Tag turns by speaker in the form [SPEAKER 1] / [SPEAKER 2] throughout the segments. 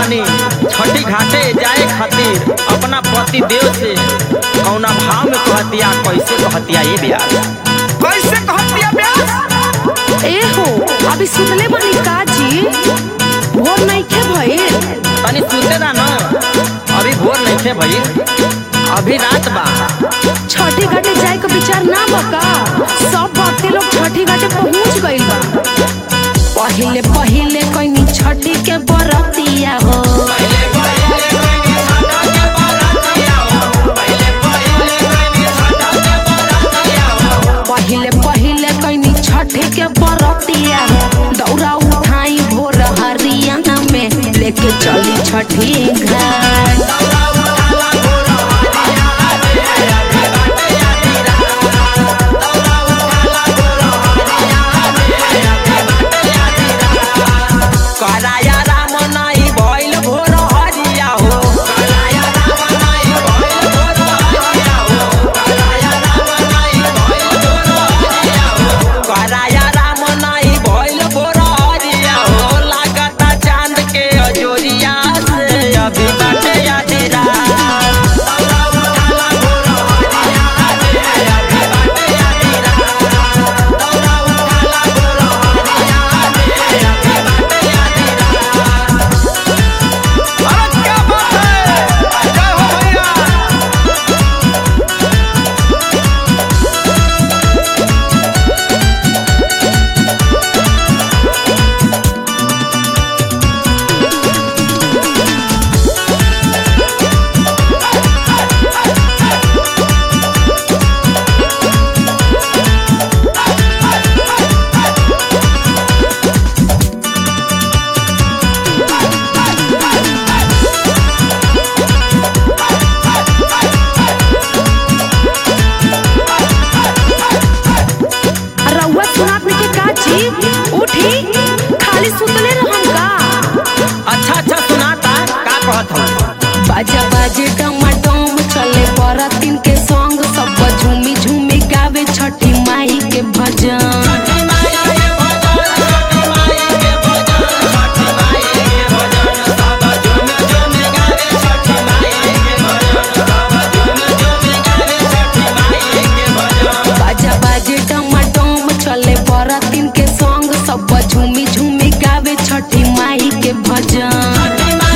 [SPEAKER 1] बानी छठी घाटे जाए खातिर अपना पति देव से कौना भाव में कहतिया कैसे कहतिया ये ब्याह
[SPEAKER 2] कैसे कहतिया ब्यास
[SPEAKER 3] ए हो अभी सुतले बानी का जी भोर नइखे भइल
[SPEAKER 1] तनी सुते दा न अभी भोर नहीं थे भई अभी रात बा
[SPEAKER 3] छठी घाटे जाए के विचार ना बका सब भक्ति लोग छठी घाटे पहुंच गइल बा पहिले पहिले कइनी छठी के बरतिया हो पहिले पहिले कइनी छठी के बरतिया हो दौरा उठाई भोर हरियाणा में लेके चली छठी घाट
[SPEAKER 1] कराया राम नाई भइल भोर हरिया हो कराया राम नाई भइल भोर हरिया हो कराया राम नाई भइल भोर हरिया हो कराया राम नाई भइल भोर हरिया हो लागता चांद के अजोरिया से अभी बाटे आधी रात
[SPEAKER 2] अरे क्या बात है जय हो भैया
[SPEAKER 3] रउआ सुनात के का जी उठी खाली सुतले रहम का
[SPEAKER 1] अच्छा अच्छा सुनाता का कहत हूँ
[SPEAKER 3] बाजा बाजे डमाडोम चले बरातिन के संग सब झूमी झूमी गावे छठी माई के भजन बाजा बाजे डमाडोम चले बरातिन के संग सब झूमी झूमी गावे छठी माई के भजन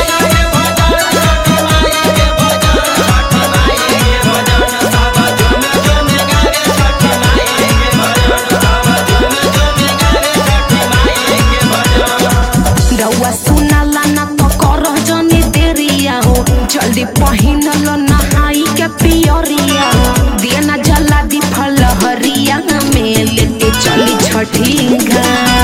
[SPEAKER 3] रउआ सुनाला ना तो करह जनी देरिया हो जल्दी पहिनल नहाई के पियरिया हो दिया ना जला दी फल हरिया में लेके चली छठी घाट